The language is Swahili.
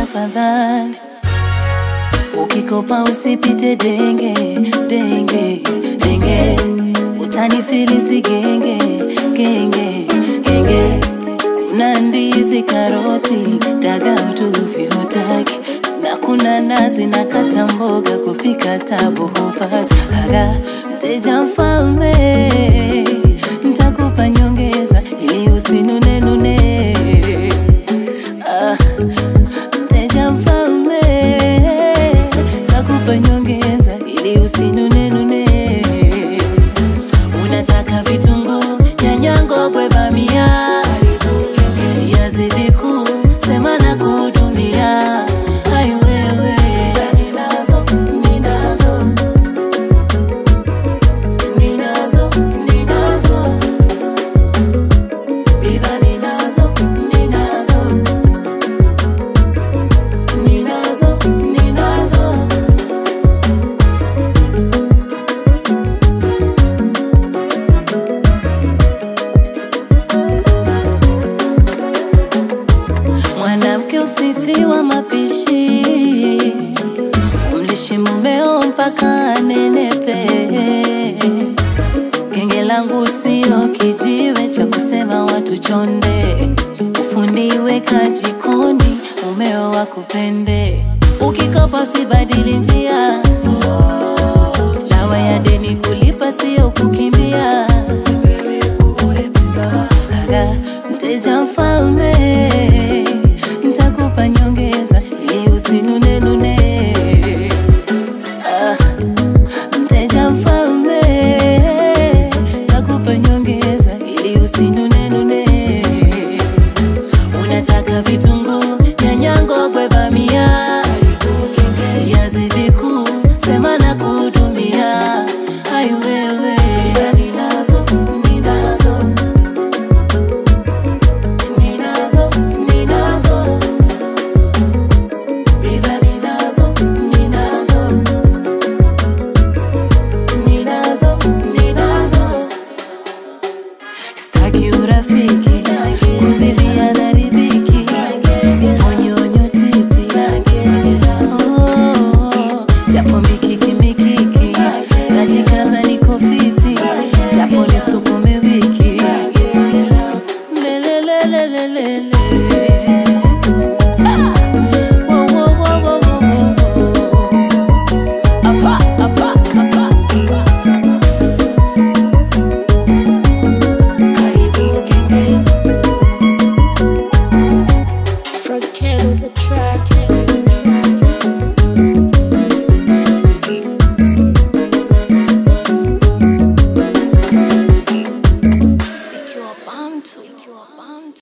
tafadhali ukikopa usipite denge denge denge utanifilisi genge genge genge kuna ndizi karoti daga uduvi hutaki na kuna nazi na kata mboga kupika tabu hupata aga mteja mfalme ntakupa nyongeza ili usinunenune ah, mteja mfalme takupa nyongeza ili usinunenune unataka vitunguu nyanya ngogwe bamia viazi vikuu sema na kuhudumia hai wewe ninazo ninazo ninazo ninazo bidhaa ninazo ninazo ninazo ninazo mwanamke usifiwa mapishi umlishi mumeo mpaka anenepe genge langu sio kijiwe cha kusema watu chonde ufundi weka jikoni mumeo wakupende ukikopa usibadili njia dawa ya deni kulipa sio kukimbia